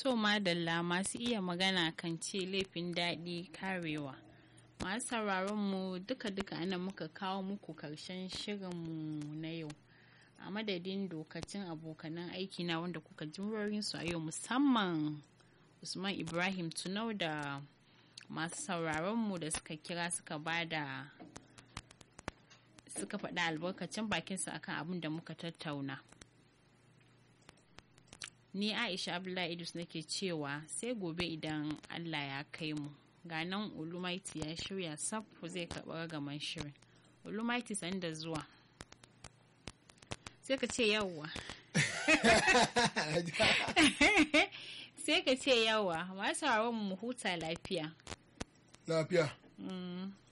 To madalla masu iya magana kan ce laifin daɗi karewa. Masu sauraron mu duka-duka ana muka kawo muku karshen shirinmu na yau. A madadin dokacin abokanan aiki na wanda kuka ji su a yau musamman Usman Ibrahim Tunau da masu sauraron mu da suka kira suka bada suka faɗa albarkacin bakinsu akan abin da muka tattauna. Ni Aisha Abdullahi Idris nake cewa sai gobe idan Allah ya kai mu. Ga nan Ulumaiti ya shirya saf zai karɓi ragaman shirin. Ulumaiti san da zuwa. Sai ka ce yawwa. sai ka ce yawa masu mu huta lafiya. Lafiya. Mm.